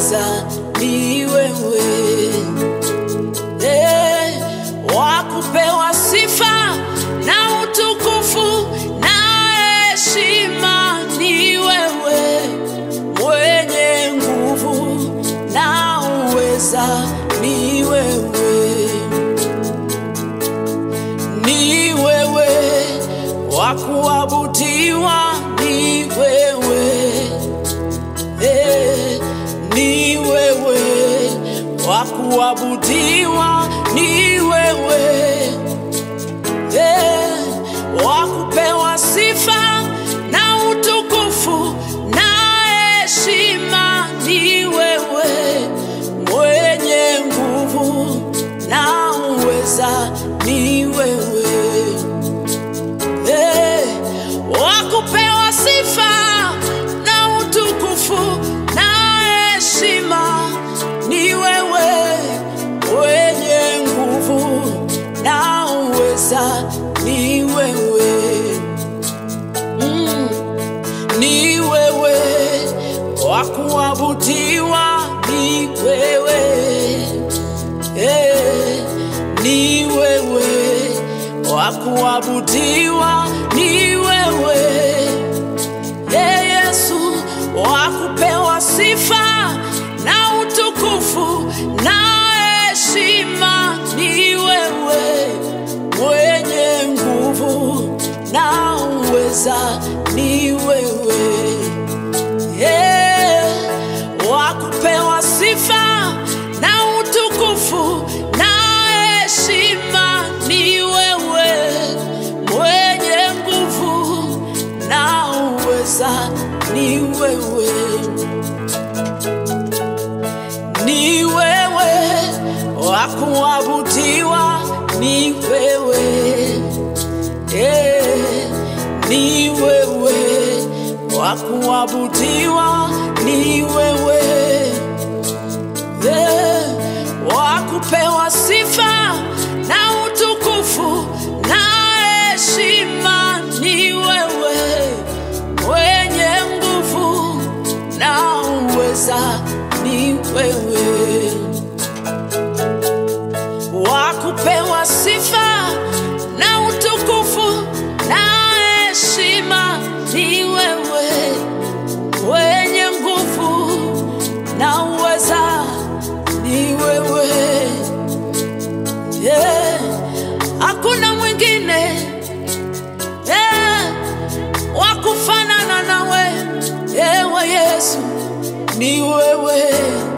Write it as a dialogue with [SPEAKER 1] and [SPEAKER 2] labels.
[SPEAKER 1] uweza ni wewe Eh, wakupewa sifa na utukufu na heshima ni wewe mwenye nguvu na uweza ni wewe ni wewe wa kuabudiwa ni wewe Eh, ni wewe wa kuabudiwa ni wewe Eh, wa kupewa sifa na utukufu na heshima ni wewe mwenye nguvu na uweza ni wewe Eh, wakupewa sifa na utukufu na heshima ni wewe wenye nguvu na uweza ni wewe mm. ni wewe wa kuabudiwa ni wewe eh, ni wewe wa kuabudiwa ni wewe Ee Yesu wa kupewa sifa na utukufu na heshima ni wewe mwenye nguvu na uweza ni wewe Ee, wa kupewa sifa na utukufu na heshima ni wewe mwenye nguvu na uweza ni wewe ni wewe wa kuabudiwa ni wewe eh, ni wewe wa kuabudiwa ni wewe eh, wa kupewa sifa na utukufu na heshima ni wewe mwenye nguvu na uweza ni wewe wa kupewa sifa na utukufu na heshima ni wewe wenye nguvu na uweza ni wewe yeah. hakuna mwingine yeah. wa kufanana nawe ewe yesu ni wewe